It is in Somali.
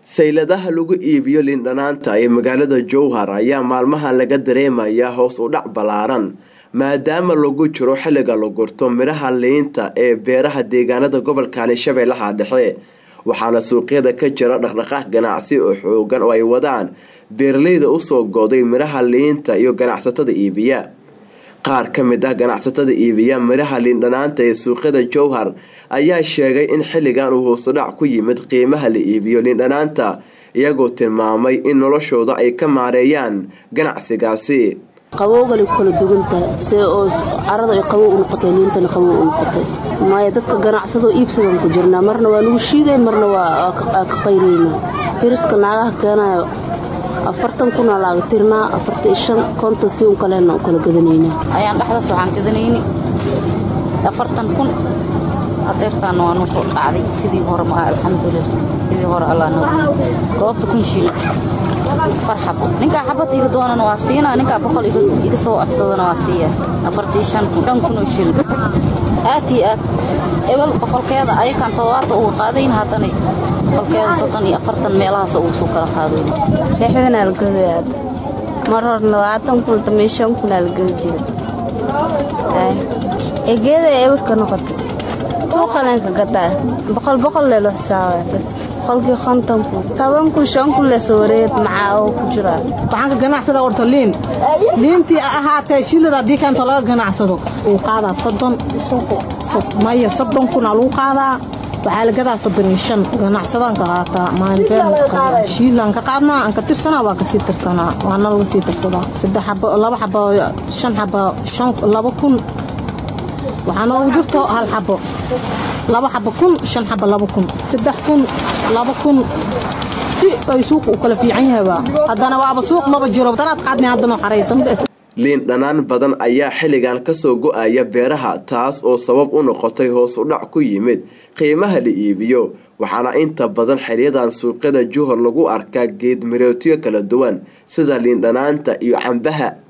sayladaha lagu iibiyo liindhanaanta ee magaalada jowhar ayaa maalmahan laga dareemayaa hoos u dhac ballaaran maadaama lagu jiro xilliga la gurto midhaha liinta ee beeraha deegaanada gobolkani shabeellaha dhexe waxaana suuqyada ka jira dhaqdhaqaaq ganacsi oo xoogan oo ay wadaan beeraleyda usoo goday midhaha liinta iyo ganacsatada iibiya qaar ka mid ah ganacsatada iibiya midhaha liindhanaanta ee suuqyada jowhar ayaa sheegay in xilligan uu hoosudhac ku yimid qiimaha la iibiyo liindhanaanta iyagoo tilmaamay in noloshooda ay ka maareeyaan ganacsigaasi qabowgali kala duwantahay see oo carada ay qabow u noqotay liintana qabow u noqotay maayo dadka ganacsadoo iibsadan ku jirnaa marna waa nagu shiiday marna waa ka qayrayna firiska naagaha keenayo afartan kuna laaga tirnaa afartan shan konton si un kalena u kala gadanaynaa ayaan dhexdaas waxaan gadanayni afartan kun adeertaana waa noo soo dhacday sidii hore maaha alxamdulilah sidii hore allah noo goobta kun shilin afar xabo ninkaa xabad iga doonana waa siinaa ninkaa boqol iga soo codsadana waa siiya afartii shan kun shan kun oo shilin aad iyo aad ebel boqolkeeda ayakaan toddobaata uga qaadayn haddana boqolkeeda soddon iyo afartan meelahaas ugu soo kala qaadayn lixdanaa la gadaya mar hor labaatan kun tamay shan kunaa la gadi jira egeeda ebarka noqotay suuqalenka gadaa boqol boqol lee loo xisaabaya bas boqolkii konton kun toban kun shan kun leesoo wareed macaa oo ku jiraa waxaan ka ganacsada orta liin liintii ahaatee shilada haddii kaanta laga ganacsado wuu qaadaa soddon maya soddon kunaa lagu qaadaa waxaa la gadaa soddon iyo shan ganacsadaan ka qaataa maalinbeenshiilaan ka qaadnaa aan ka tirsanaa waa kasii tirsanaa waana laga sii tirsadaa saddex xabo laba xabo shan xabo shan laba kun waxaa noogu jirto hal xabo laba xabo kun shan xabo laba kun saddex kun laba kun si ay suuqa u kala fiican yahayba haddana waaba suuq maba jiro dalaad qaadni haddana xaraysan liin dhanaan badan ayaa xilligan kasoo go-aya beeraha taas oo sabab u noqotay hoos u dhac ku yimid qiimaha la iibiyo waxaana inta badan xilyadan suuqyada juhor lagu arkaa geed mirootyo kala duwan sida liindhanaanta iyo cambaha